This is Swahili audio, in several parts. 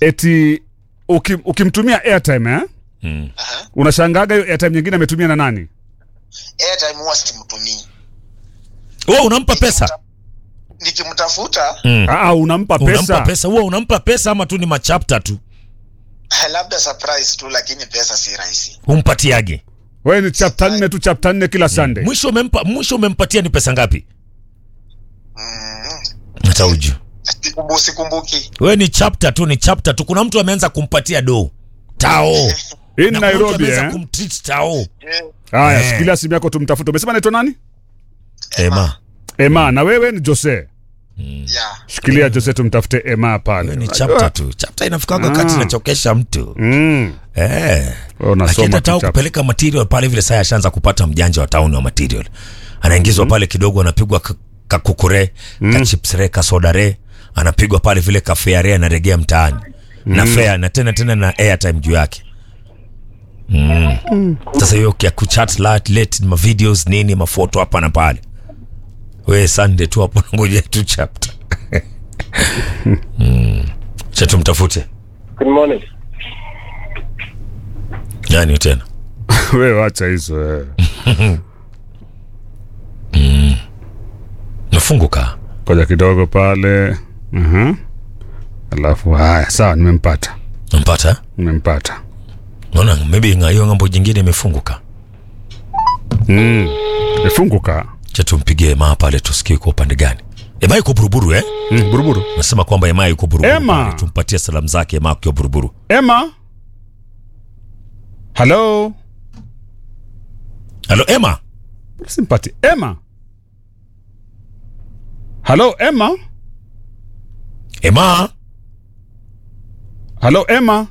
eti uki, ukimtumia airtime eh? Mm. Aha. unashangaga hiyo airtime nyingine ametumia na nani Airtime huwa simtumii. Wewe unampa pesa? Nikimtafuta Mm. Aa, unampa Unampa pesa, pesa. Wewe unampa pesa ama tu ni machapta tu? labda surprise tu, lakini pesa si rahisi. Umpatiage. wewe ni chapta nne tu chapta nne kila Sunday Mwisho umempa mwisho umempatia ni pesa ngapi? Mm. Hata uju. Sikumbu, sikumbuki. Wewe ni chapter tu, ni chapter tu. Kuna mtu ameanza kumpatia do. Tao. hii ni Na kuna mtu Nairobi ameanza eh? kumtreat tao. Yeah. Haya, Eh. shikilia simu yako tumtafute. Umesema naitwa nani? Ema. Ema, na wewe ni Jose. Yeah. Shikilia Jose, tumtafute Ema pale. Wewe ni Unajua- chapter tu. Chapter inafikaga wakati Ah. inachokesha mtu. Mm. Eh. Wewe Lakini unasoma hata tu chapter. kupeleka material pale vile sasa ashaanza kupata mjanja wa town wa material. Anaingizwa pale kidogo anapigwa ka- kakukure, ka chips re, ka soda re, anapigwa pale vile ka fare re anaregea mtaani. Na fare na tena tena na airtime juu yake. Mm. Sasa hiyo ya kuchat late, late ma videos nini mafoto hapa na pale. We Sunday tu hapo ngoja tu chapter. mm. Cha tumtafute. Good morning. Nani tena? Wewe wacha hizo eh. Nafunguka. Koja kidogo pale. Mhm. Alafu haya, sawa, nimempata. Nampata? Nimempata. Naona maybe nga hiyo ngambo jingine imefunguka. Mm. Ifunguka. Cha tumpigie Ema pale tusikie kwa upande gani. Ema yuko buruburu eh? Mm, buruburu. Nasema kwamba Ema yuko buruburu. Ema! pale. Tumpatie salamu zake Ema akiwa buruburu. Emma. Hello. Halo Ema. Simpati. Emma. Hello, Emma. Ema. Hello, Emma.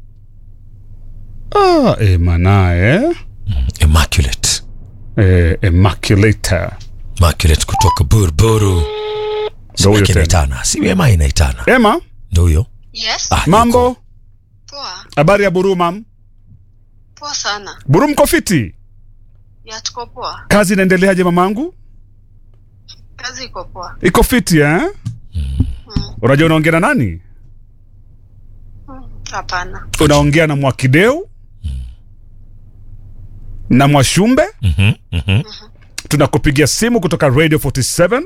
Ah, Emma naye. Immaculate. Eh, Immaculator. Immaculate kutoka buruburu. Ndio huyo Sio tena. inaitana. Si Ema inaitana. Emma, Ndio huyo. Yes, Ah, mambo? yuko. poa Habari ya Buru mam? poa sana. Buru mko fiti? Ya tuko poa, Kazi inaendeleaje mamangu? kazi iko poa. Iko fiti eh? Unajua unaongea na nani? Hmm, Hapana, Unaongea na Mwakideu na Mwashumbe. Mhm. Mhm. Tunakupigia simu kutoka Radio 47.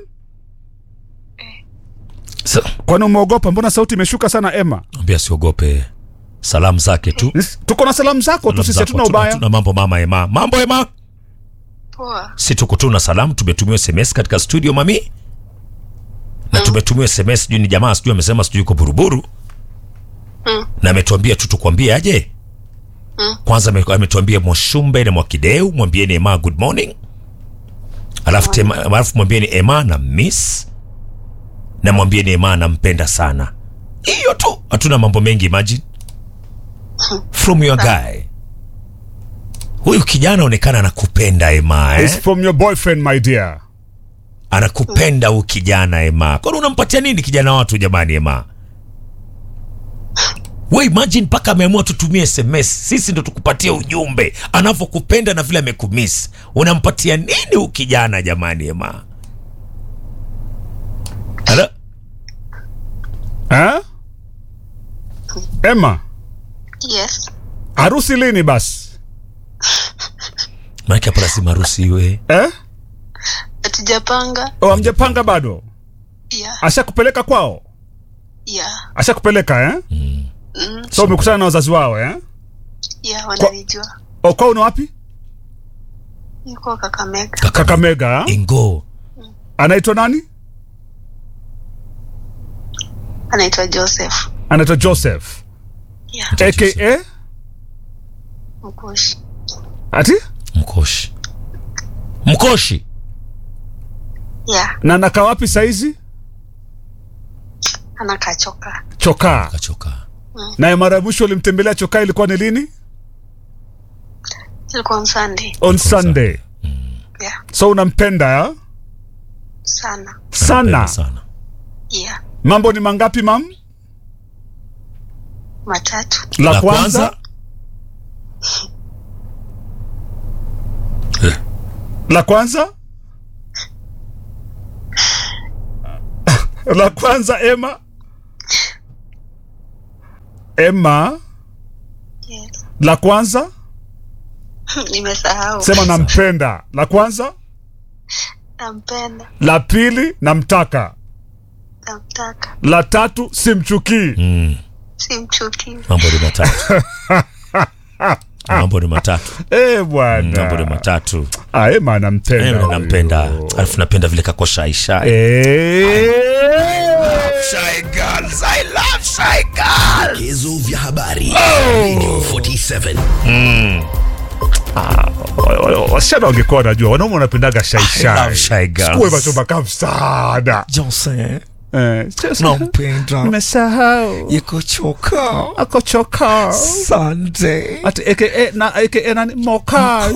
So, Kwani umeogopa? Mbona sauti imeshuka sana Emma? ambia siogope. Salamu zake tu. Nis- Tuko na salamu zako tu, Salamu sisi zako. hatuna Tuna- ubaya. Tuna mambo mama Ema. Mambo Ema. poa. si tuko tu na salamu tumetumiwa sms katika studio mami na tumetumiwa sms sijui ni jamaa sijui amesema sijui uko buruburu Mm. na ametuambia tu tukwambie aje Mm. kwanza ame- ametuambia mwashumbe na mwakideu mwambieni ema good morning alafu tema- alafu mwambieni ema na miss na mwambieni ema nampenda sana hiyo tu hatuna mambo mengi imagine from your guy huyu kijana onekana anakupenda ema eh? It's from your boyfriend my dear. anakupenda huyu kijana Ema. Kwani unampatia nini kijana watu jamani Ema? We imagine mpaka ameamua tutumie SMS, sisi ndo tukupatia ujumbe anavyokupenda na vile amekumiss. Unampatia nini huyu kijana jamani Ema? Halo? Eh? Emma, Yes, harusi lini basi? Maana hapa lazima harusi iwe. Eh? hatujapanga. Oh, hamjapanga bado? Ya, Ashakupeleka kwao? ya, Ashakupeleka eh? mm, So umekutana na wazazi wao eh? ya, wananijua. O, kwao ni wapi? Yuko Kakamega. Kakamega. eh? Ingo. Anaitwa nani? Anaitwa Joseph. Anaitwa Joseph. Ya, AKA Mkushi. ati Mkoshi. Mkoshi. Ya, na nakaa wapi saizi? anakachoka. Chokaa. Kachoka. Naye mara ya mwisho ulimtembelea Chokaa ilikuwa ni lini? Ilikuwa on Sunday. On Sunday. Ya, So unampenda ya? sana. Anapenda sana. sana. Ya, Mambo ni mangapi mam? matatu. La, kwanza, la kwanza, la kwanza Emma, Emma, Yes. la kwanza Nimesahau. sema nampenda. La kwanza, Nampenda. la pili namtaka, Namtaka. la tatu simchukii. Mm, Simchukii. mambo ni matatu mambo ni matatu Eh mambo ni bwana, matatu Ah, Emma anampenda. Eh, nampenda huyo. alafu napenda vile kako shy shy Eh. Shy girls, I love shy girls. Vidokezo vya habari Radio 47 Wa- wa- wasichana wangekuwa wanajua wanaume wanapendaga I love shaishai shy girls. sikuwe machomba kam sana Johnson, Eh, sasa- nampenda nimesahau yukochoka akochoka Sunday ati aka na aka nani mokash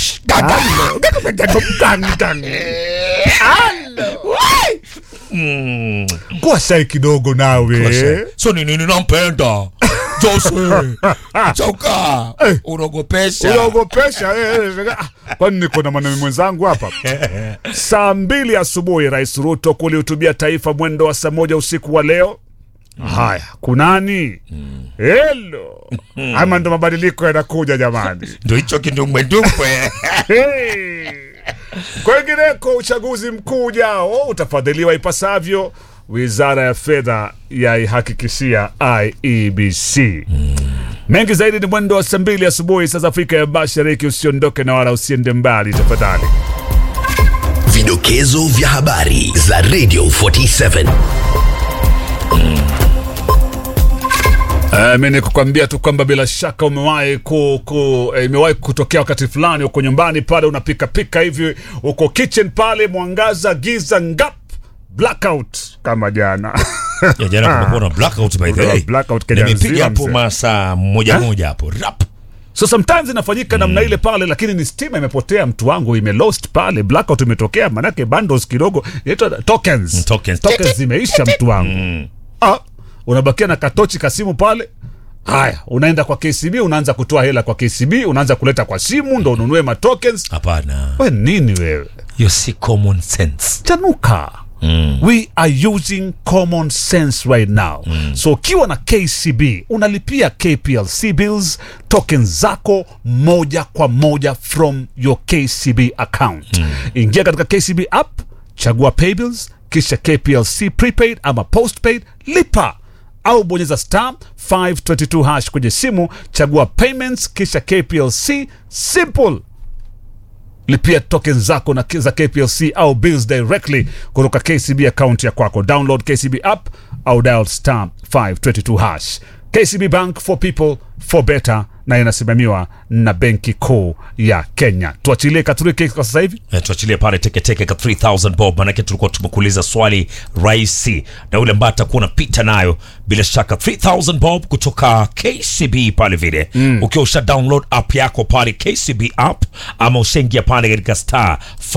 Mm. kuwa shai kidogo nawe so ni nini nampenda Jose choka unogopesha unaogopesha eh, eh, ah, kwani niko na mwanaume mwenzangu hapa saa mbili asubuhi rais ruto kulihutubia taifa mwendo wa saa moja usiku wa leo haya kunani helo ama ndo mabadiliko yanakuja jamani ndo hicho kindumbwendumbwe Hey! Kwengineko, uchaguzi mkuu ujao utafadhiliwa ipasavyo. Wizara ya fedha yaihakikishia IEBC. Mengi zaidi ni mwendo wa saa mbili asubuhi saa za Afrika ya Mashariki. Usiondoke na wala usiende mbali tafadhali. Vidokezo vya habari za Radio 47 Uh, mi nikukwambia tu kwamba bila shaka umewahi ku, ku, eh, imewahi kutokea wakati fulani uko nyumbani pale unapika pika hivi uko kitchen pale mwangaza giza ngap blackout kama jana ya jana kumekuwa na blackout by the Kuna way blackout Kenya nimepiga nzima, hapo mzee. masaa moja moja hapo rap so sometimes inafanyika namna ile pale lakini ni stima imepotea mtu wangu imelost pale blackout imetokea manake bundles kidogo inaitwa tokens Mm, tokens. tokens zimeisha mtu wangu ah, unabakia na katochi kasimu pale haya unaenda kwa kcb unaanza kutoa hela kwa kcb unaanza kuleta kwa simu ndo ununue matokens hapana we nini wewe hiyo si common sense chanuka mm. we are using common sense right now so ukiwa na kcb unalipia kplc bills tokens zako moja kwa moja from your kcb account ingia katika kcb app chagua pay bills kisha kplc prepaid ama postpaid lipa au bonyeza star 522 hash kwenye simu chagua payments kisha kplc simple lipia token zako na za kplc au bills directly kutoka kcb account ya kwako download kcb app au dial star 522 hash kcb bank for people for better na inasimamiwa na benki kuu ya kenya tuachilie katuriki kwa sasa hivi Eh, tuachilie pale teketeke ka 3000 bob manake tulikuwa tumekuuliza swali rahisi na yule ambaye atakuwa unapita nayo bila shaka 3000 bob kutoka kcb pale vile mm. ukiwa usha download app yako pale kcb app ama ushaingia pale katika star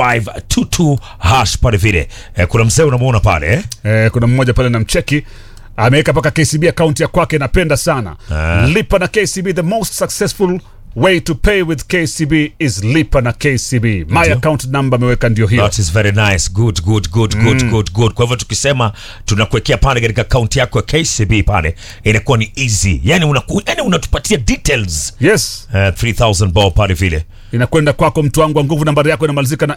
522 hash pale vile eh, kuna mzee unamwona pale eh? eh, kuna mmoja pale na mcheki ameweka mpaka kcb akaunti ya kwake napenda sana Ah. lipa na kcb the most successful way to pay with kcb is lipa na kcb my Ndio. account number ameweka ndio hiyo That is very nice. Good, good, good, good, good, good. Kwa hivyo tukisema tunakuwekea pale katika akaunti yako ya KCB pale inakuwa ni easy. Yani unaku, yani unatupatia details. yes Uh, 3000 bob pale vile. inakwenda kwako mtu wangu wa nguvu nambari yako inamalizika na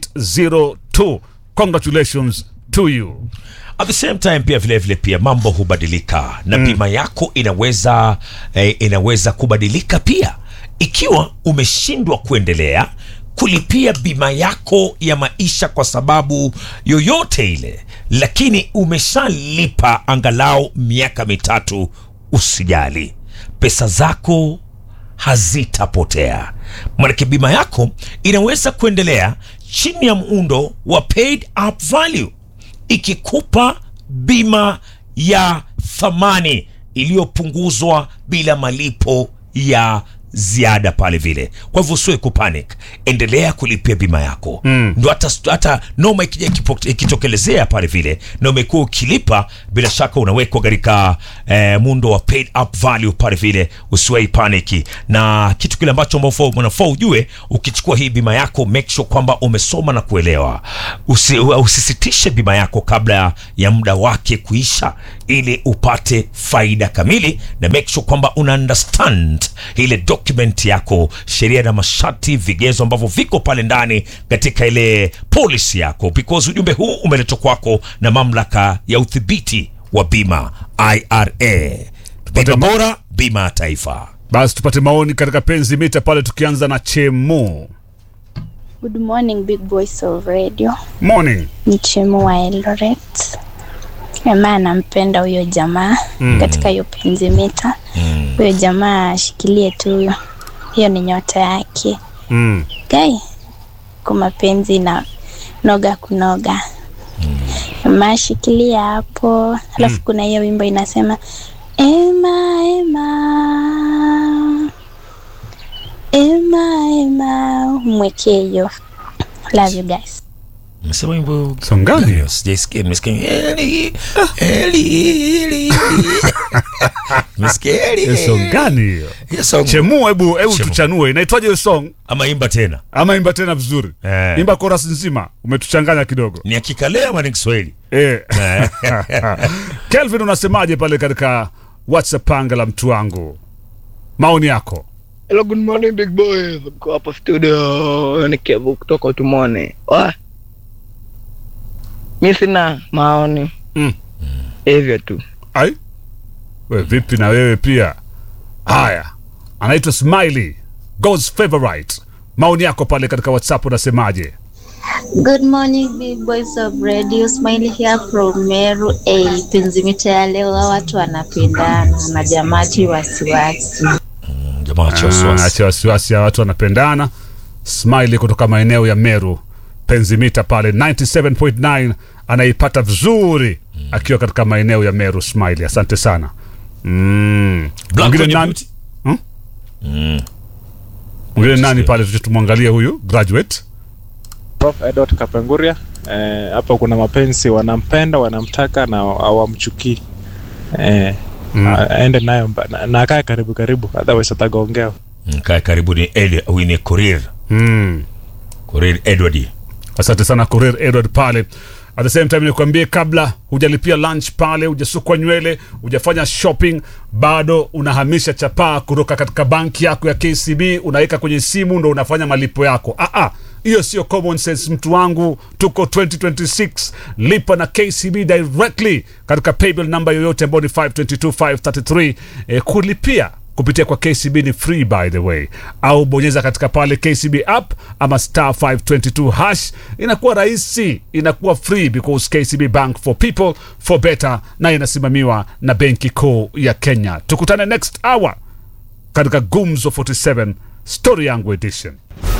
802 congratulations to you At the same time pia vile vile pia mambo hubadilika na bima yako inaweza eh, inaweza kubadilika pia ikiwa umeshindwa kuendelea kulipia bima yako ya maisha kwa sababu yoyote ile, lakini umeshalipa angalau miaka mitatu, usijali, pesa zako hazitapotea. Maanake bima yako inaweza kuendelea chini ya muundo wa paid up value ikikupa bima ya thamani iliyopunguzwa bila malipo ya ziada pale vile. Kwa hivyo usiwe kupanic, endelea kulipia bima yako mm. Ndo hata, hata noma ikija ikipo- ikitokelezea pale vile na umekuwa ukilipa, bila shaka unawekwa katika eh, muundo wa paid up value pale vile, usiwahi paniki. Na kitu kile ambacho ambao unafaa ujue, ukichukua hii bima yako, make sure kwamba umesoma na kuelewa. Usi, usisitishe bima yako kabla ya muda wake kuisha. ili upate faida kamili na make sure kwamba una understand ile document yako sheria na masharti vigezo ambavyo viko pale ndani katika ile policy yako because ujumbe huu umeletwa kwako na mamlaka ya udhibiti wa bima ira bima ma- bora bima ya taifa basi tupate maoni katika penzi mita pale tukianza na chemu Good morning, big boys of radio. morning Ni Chemu wa Eldoret. Jamaa anampenda huyo jamaa mm. katika hiyo penzi mita. Huyo jamaa ashikilie tu huyo, hiyo ni nyota yake. mm. Gai kwa mapenzi na noga kunoga. Jamaa ashikilia hapo, alafu kuna hiyo wimbo inasema Ema, Ema, Ema, Ema, mwekee hiyo. Love you guys. Umesema wimbo Song gani hiyo? sijaisikia nimesikia Eli, Eli, Eli. Nimesikia Eli, Hiyo song gani hiyo Hiyo song. chemu hebu hebu Chemu. tuchanue inaitwaje hiyo song ama imba tena ama imba tena vizuri Eh. imba chorus nzima umetuchanganya kidogo ni akikalea ama ni kiswahili eh. kelvin unasemaje pale katika whatsapp anga la mtu wangu maoni yako Hello, good morning big boys. Mko hapo studio ni Kevu kutoka Utumone. Wa. Mi sina maoni. Mm. Hivyo tu. ai we vipi na wewe pia haya anaitwa smiley god's favorite maoni yako pale katika whatsapp unasemaje Good morning, big boys of radio. Smiley here from Meru. A penzimita ya leo, hawa watu wanapendana na jamati wasiwasi. jamaa acha Ah, wasiwasi. acha wasiwasi ya watu wanapendana smiley kutoka maeneo ya meru penzimita pale 97.9 anaipata vizuri akiwa katika maeneo ya meru smiley asante sana mm. Black Mwingine kwenye nani- beauty. Hmm? mwingine nani pale tuje tumwangalie huyu graduate Prof Edward Kapenguria eh, hapo kuna mapenzi wanampenda wanamtaka na hawamchukii eh, Mm. a- aende nayo mba- na, na akae karibu karibu otherwise atagongea Mm, kaa karibu ni Eli, huyu ni Korir mm. Korir Edward asante sana Korir Edward pale at the same time nikuambie kabla hujalipia lunch pale hujasukwa nywele hujafanya shopping bado unahamisha chapaa kutoka katika banki yako ya kcb unaweka kwenye simu ndo unafanya malipo yako ah, ah, hiyo sio common sense mtu wangu tuko 2026 lipa na kcb directly katika paybill number yoyote ambayo ni 522533 eh, kulipia kupitia kwa kcb ni free by the way au bonyeza katika pale kcb app ama star 522 hash inakuwa rahisi inakuwa free because kcb bank for people for better na inasimamiwa na benki kuu ya kenya tukutane next hour katika gumzo 47 story yangu edition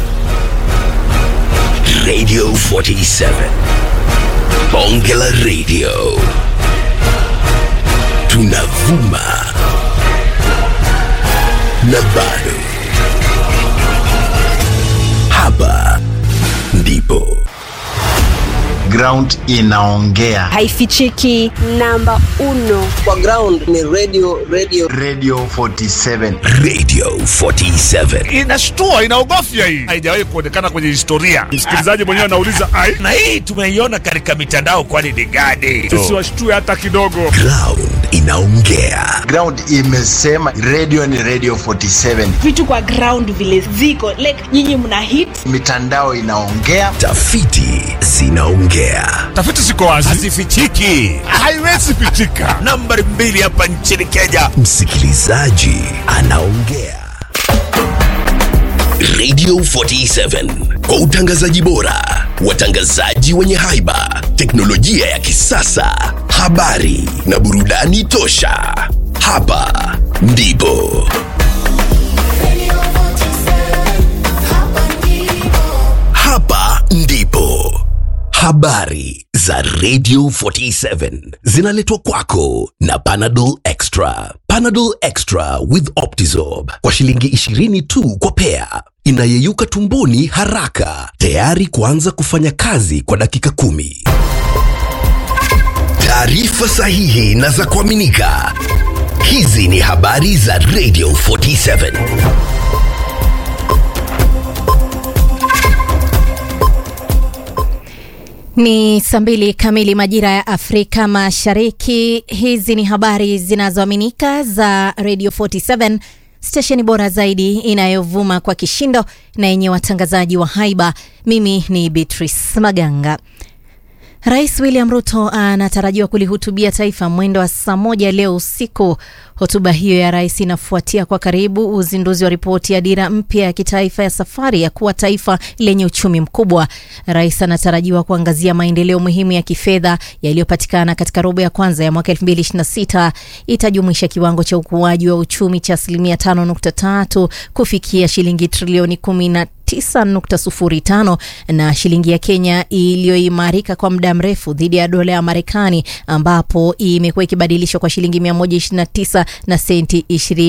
Radio 47. Bonge la Radio. Tunavuma. Na bado. Hapa ndipo. ground inaongea haifichiki namba uno kwa ground ni radio radio radio 47 Radio 47. inashtua inaogofya hii haijawahi kuonekana kwenye historia msikilizaji mwenyewe anauliza ai na hii tumeiona katika mitandao kwani ni gani tusiwashtue hata kidogo Ground inaongea. ground imesema radio ni radio 47 vitu kwa ground vile ziko like nyinyi mna hit mitandao inaongea Tafiti zinaongea. tafiti ziko wazi hazifichiki haiwezi pitika nambari mbili hapa nchini kenya Msikilizaji anaongea. Radio 47 kwa utangazaji bora, watangazaji wenye haiba, teknolojia ya kisasa, habari na burudani tosha. Hapa ndipo hapa ndipo habari za Radio 47 zinaletwa kwako na Panadol Extra. Panadol Extra with Optizorb kwa shilingi 20 tu kwa pea, inayeyuka tumboni haraka, tayari kuanza kufanya kazi kwa dakika kumi. Taarifa sahihi na za kuaminika. Hizi ni habari za Radio 47. Ni saa mbili kamili majira ya Afrika Mashariki. Hizi ni habari zinazoaminika za Radio 47 stesheni bora zaidi inayovuma kwa kishindo na yenye watangazaji wa haiba. Mimi ni Beatrice Maganga. Rais William Ruto anatarajiwa kulihutubia taifa mwendo wa saa moja leo usiku. Hotuba hiyo ya rais inafuatia kwa karibu uzinduzi wa ripoti ya dira mpya ya kitaifa ya safari ya kuwa taifa lenye uchumi mkubwa. Rais anatarajiwa kuangazia maendeleo muhimu ya kifedha yaliyopatikana katika robo ya kwanza ya mwaka 2026. Itajumuisha kiwango cha ukuaji wa uchumi cha asilimia 5.3 kufikia shilingi trilioni 10 9.05 na shilingi ya Kenya iliyoimarika kwa muda mrefu dhidi ya dola ya Marekani ambapo imekuwa ikibadilishwa kwa shilingi 129 na senti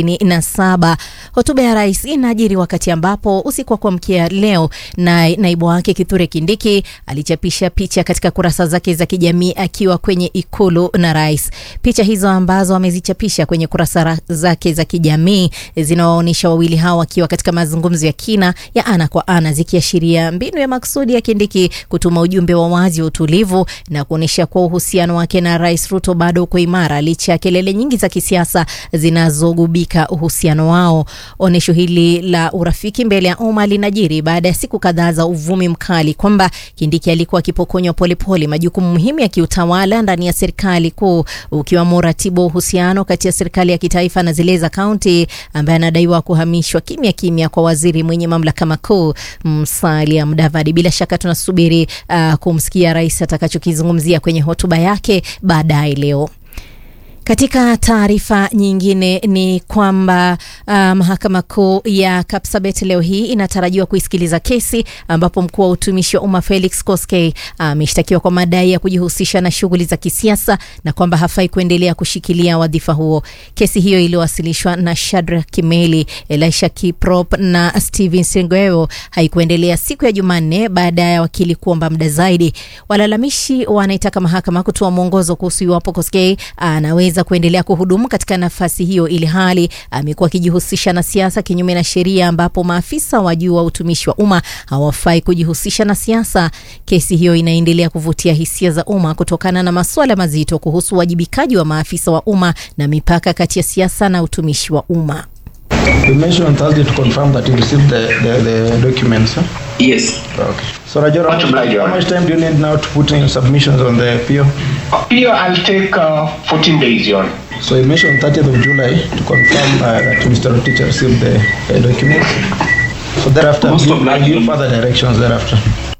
27. Hotuba ya rais inajiri wakati ambapo usiku wa kuamkia leo na naibu wake Kithure Kindiki alichapisha picha katika kurasa zake za kijamii akiwa kwenye ikulu na rais. Picha hizo ambazo amezichapisha kwenye kurasa zake za kijamii zinawaonyesha wawili hao wakiwa katika mazungumzo ya kina ya ana kwa ana zikiashiria mbinu ya maksudi ya Kindiki kutuma ujumbe wa wazi wa utulivu na kuonyesha kuwa uhusiano wake na Rais Ruto bado uko imara licha ya kelele nyingi za kisiasa zinazogubika uhusiano wao. Onyesho hili la urafiki mbele ya umma linajiri baada ya siku kadhaa za uvumi mkali kwamba Kindiki alikuwa akipokonywa polepole majukumu muhimu ya kiutawala ndani ya serikali kuu, ukiwamo uratibu wa uhusiano kati ya serikali ya kitaifa na zile za kaunti, ambaye anadaiwa kuhamishwa kimya kimya kwa waziri mwenye mamlaka makuu Musalia Mudavadi. Bila shaka tunasubiri uh, kumsikia rais atakachokizungumzia kwenye hotuba yake baadaye leo. Katika taarifa nyingine ni kwamba uh, mahakama kuu ya Kapsabet leo hii inatarajiwa kuisikiliza kesi ambapo mkuu wa utumishi wa umma Felix Koskei ameshtakiwa uh, kwa madai ya kujihusisha na shughuli za kisiasa na kwamba hafai kuendelea kushikilia wadhifa huo. Kesi hiyo iliyowasilishwa na Shadrack Kimeli, Elisha Kiprop na Steven Sengweo haikuendelea siku ya Jumanne baada ya wakili kuomba muda zaidi. Walalamishi wanaitaka mahakama kutoa mwongozo kuhusu iwapo Koskei anaweza za kuendelea kuhudumu katika nafasi hiyo ili hali amekuwa akijihusisha na siasa kinyume na sheria, ambapo maafisa wa juu wa utumishi wa umma hawafai kujihusisha na siasa. Kesi hiyo inaendelea kuvutia hisia za umma kutokana na masuala mazito kuhusu uwajibikaji wa maafisa wa umma na mipaka kati ya siasa na utumishi wa umma. You mentioned on Thursday to confirm that you received the, the, the documents, huh? Yes. Okay. So, Rajora, Much obliged, Your how Honor. much time do you need now to put in submissions on the PO? Here I'll take uh, 14 days, Your Honor. So, you mentioned 30th of July to confirm uh, that Mr. Rotich received the uh, documents. So, thereafter, Most give, obliged. give further directions thereafter.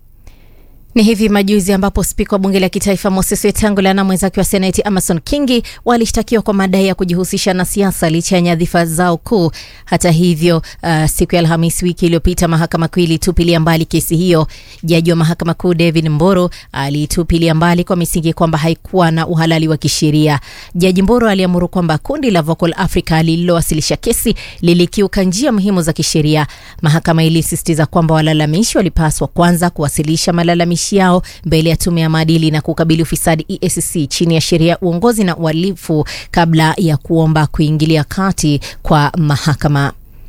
Ni hivi majuzi ambapo spika wa bunge la kitaifa Moses Wetangula na mwenzake wa seneti Amason Kingi walishtakiwa kwa madai ya kujihusisha na siasa licha ya nyadhifa zao kuu. Hata hivyo, uh, siku ya Alhamisi wiki iliyopita mahakama kuu ilitupilia mbali kesi hiyo. Jaji wa mahakama kuu David Mboro alitupilia mbali kwa misingi kwamba haikuwa na uhalali wa kisheria. Jaji Mboro aliamuru kwamba kundi la Vocal Africa lililowasilisha kesi lilikiuka njia muhimu za kisheria. Mahakama ilisisitiza kwamba walalamishi walipaswa kwanza kuwasilisha malalamishi yao mbele ya tume ya maadili na kukabili ufisadi EACC chini ya sheria ya uongozi na uhalifu kabla ya kuomba kuingilia kati kwa mahakama.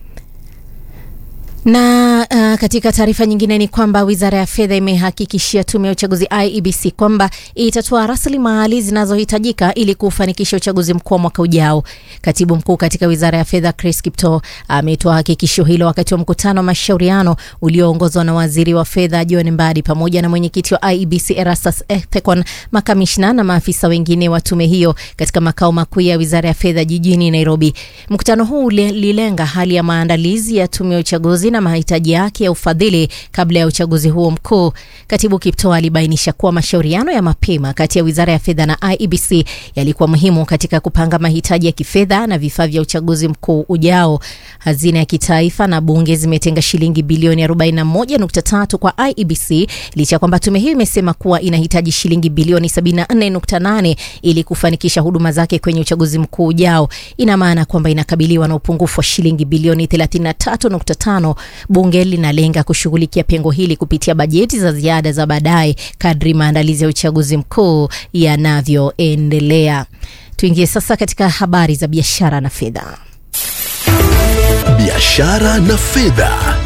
Na uh, katika taarifa nyingine ni kwamba wizara ya fedha imehakikishia tume ya uchaguzi IEBC kwamba itatoa rasilimali zinazohitajika ili kufanikisha uchaguzi mkuu wa mwaka ujao. Katibu mkuu katika wizara ya fedha Chris Kipto ametoa hakikisho hilo wakati wa mkutano wa mashauriano ulioongozwa na waziri wa fedha John Mbadi pamoja na mwenyekiti wa IEBC Erastus Ethekon, makamishna na maafisa wengine wa tume hiyo katika makao makuu ya wizara ya fedha jijini Nairobi. Mkutano huu ulilenga hali ya maandalizi ya tume ya uchaguzi na mahitaji yake ya ufadhili kabla ya uchaguzi huo mkuu. Katibu Kipto alibainisha kuwa mashauriano ya mapema kati ya wizara ya fedha na IEBC yalikuwa muhimu katika kupanga mahitaji ya kifedha na vifaa vya uchaguzi mkuu ujao. Hazina ya kitaifa na bunge zimetenga shilingi bilioni 41.3 kwa IEBC licha kwamba tume hiyo imesema kuwa inahitaji shilingi bilioni 74.8 ili kufanikisha huduma zake kwenye uchaguzi mkuu ujao. Ina maana kwamba inakabiliwa na upungufu wa shilingi bilioni 33.5. Bunge linalenga kushughulikia pengo hili kupitia bajeti za ziada za baadaye kadri maandalizi ya uchaguzi mkuu yanavyoendelea. Tuingie sasa katika habari za biashara na fedha. Biashara na fedha.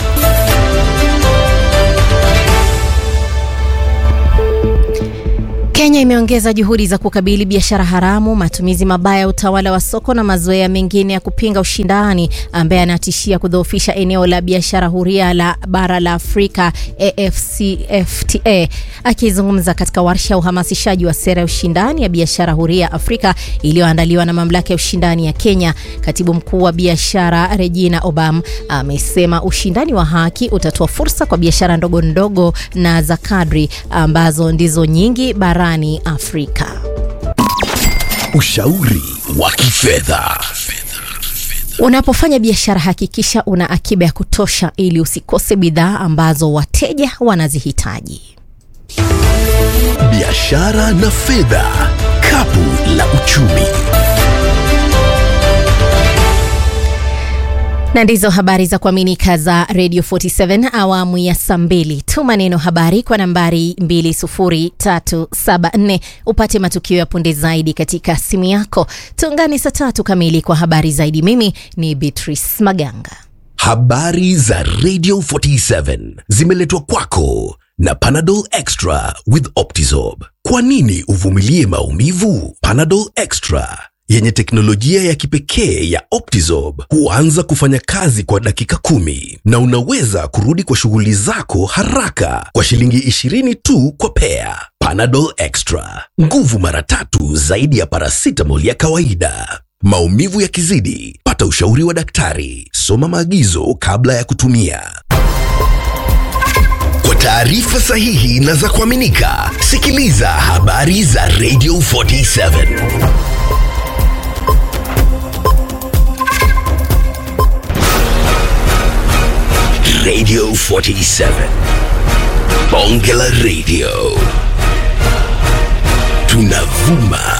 Kenya imeongeza juhudi za kukabili biashara haramu, matumizi mabaya ya utawala wa soko na mazoea mengine ya kupinga ushindani ambaye anatishia kudhoofisha eneo la biashara huria la bara la Afrika AfCFTA. Akizungumza katika warsha ya uhamasishaji wa sera ya ushindani ya biashara huria Afrika iliyoandaliwa na mamlaka ya ushindani ya Kenya, katibu mkuu wa biashara Regina Obam amesema ushindani wa haki utatoa fursa kwa biashara ndogo ndogo na za kadri ambazo ndizo nyingi barani Afrika. Ushauri wa kifedha. Unapofanya biashara hakikisha una akiba ya kutosha ili usikose bidhaa ambazo wateja wanazihitaji. Biashara na fedha, kapu la uchumi. na ndizo habari za kuaminika za Radio 47 awamu ya saa mbili. Tuma neno habari kwa nambari 20374 upate matukio ya punde zaidi katika simu yako. Tuungane saa tatu kamili kwa habari zaidi. Mimi ni Beatrice Maganga. Habari za Radio 47 zimeletwa kwako na Panadol Extra with Optizorb. Kwa nini uvumilie maumivu? Panadol Extra yenye teknolojia ya kipekee ya Optizorb huanza kufanya kazi kwa dakika kumi na unaweza kurudi kwa shughuli zako haraka kwa shilingi 20 tu kwa pea. Panadol Extra, nguvu mara tatu zaidi ya paracetamol ya kawaida. Maumivu yakizidi, pata ushauri wa daktari. Soma maagizo kabla ya kutumia. Kwa taarifa sahihi na za kuaminika, sikiliza habari za Radio 47. Radio 47. Bonge la Radio. Tunavuma